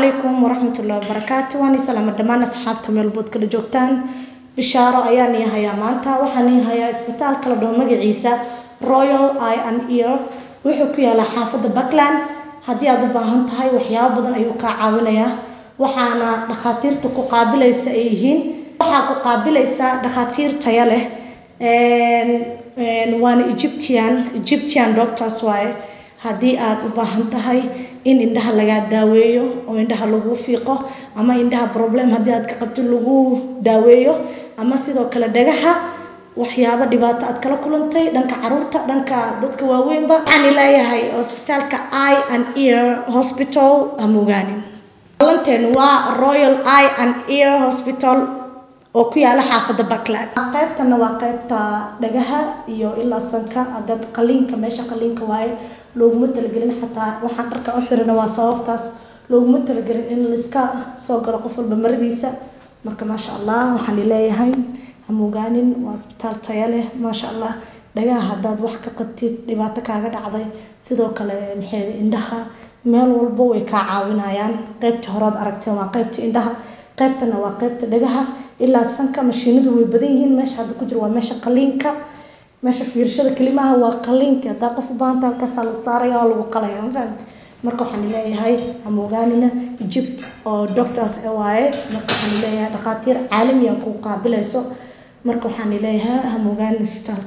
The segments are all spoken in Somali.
calaykum waraxmatullahi wabarakaatu waan salaama dhammaan asxaabta meelbood kala joogtaan bishaaro ayaan ii hayaa maanta waxaan ii hayaa isbitaalka la dhaho magaciisa royal i and ear wuxuu ku yaalaa xaafadda buckland haddii aad u baahan tahay waxyaabo badan ayuu kaa caawinayaa waxaana dhakhaatiirta ku qaabilaysa ay yihiin waxaa ku qaabilaysa dhakhaatiir taya leh waana egyptian egyptian doctors waaye haddii aad u baahan tahay in indhaha lagaa daaweeyo oo indhaha lagu fiiqo ama indhaha problem haddii aad ka qabto lagu daaweeyo ama sidoo kale dhagaha waxyaabo dhibaato aad kala kulantay dhanka caruurta dhanka dadka waaweynba waxaan leeyahay hosbitaalka i and ear hospital hamogaanin balanteen waa royal i and ear hospital oo ku yaala xaafadda buckland qaybtana waa qaybta dhagaha iyo ilaa sanka dad qaliinka meesha qaliinka waaye looguma talagelin xataa waxaan dharka u xirina waa sababtaas looguma talagelin in laiska soo galo qof walba maradiisa marka maasha allah waxaan leeyahay hamogaanin waa isbitaal taya leh maasha allah dhagaha haddaad wax ka qabtid dhibaato kaaga dhacday sidoo kale maxay indhaha meel walba way kaa caawinayaan qaybtii horead aragteen waa qaybta indhaha qaybtana waa qaybta dhagaha ilaa sanka mashiinadu way badan yihiin meesha hadda ku jiro waa meesha qaliinka meesha fiirashada kelimaha waa qaliinka haddaa qof u baahanta halkaasaa lagu saaraya oo lagu qalaya mafahant marka waxaan leeyahay hamogaanina egypt oo doctors waaye marka waxaan leeyahay dhakhaatiir caalamiya ku qaabilayso marka waxaan leeyahay hamogaanin isbitaal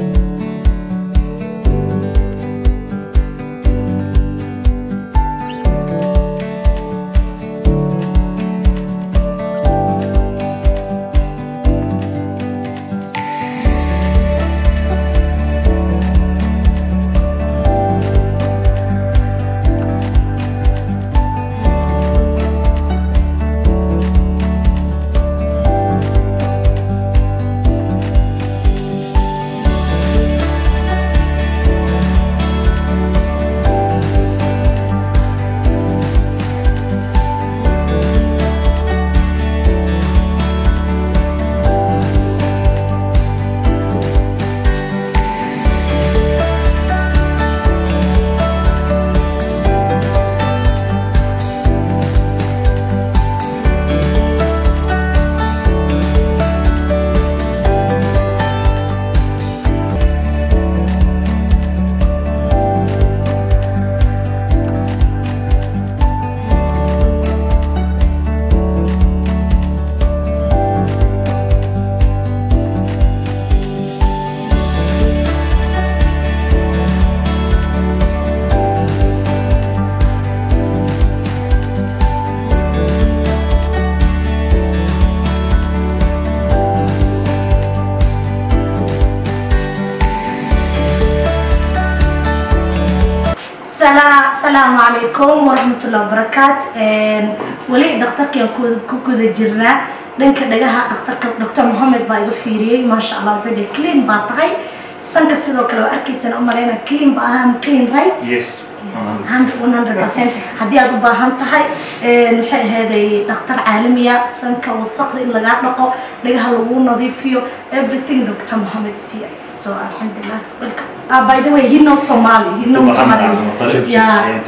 asalaamu calaykum waraxmatullahi wabarakaat weli dhakhtarkaan ku guda jirnaa dhanka dhagaha dhakhtarka doctor mohamed baa iga fiiriyey maasha allah wuxuu dhihi clean baa tahay sanka sidoo kale waa arkaysaan u maleyna clean ba ahaan clean right Yes. one hundred percent haddii aad u baahan tahay maxay ahayday dhakhtar caalamiya sanka wasaqda in lagaa dhaqo dhagaha lagu nadiifiyo everything doctor mohamed siya so alxamdulilah welcome uh, by the way he knows somali he knows somali yeah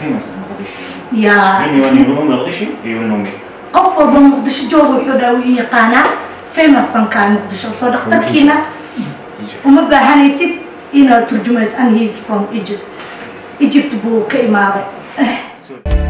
yeah anyone you know Mogadishu, you know me. qof walba muqdisho jooga wuxuu dhaawi i yaqaanaa famous bankaa muqdisho soo dhakhtarkiina uma baahanaysid inaad turjumayd and he is from egypt egypt buu ka imaaday So,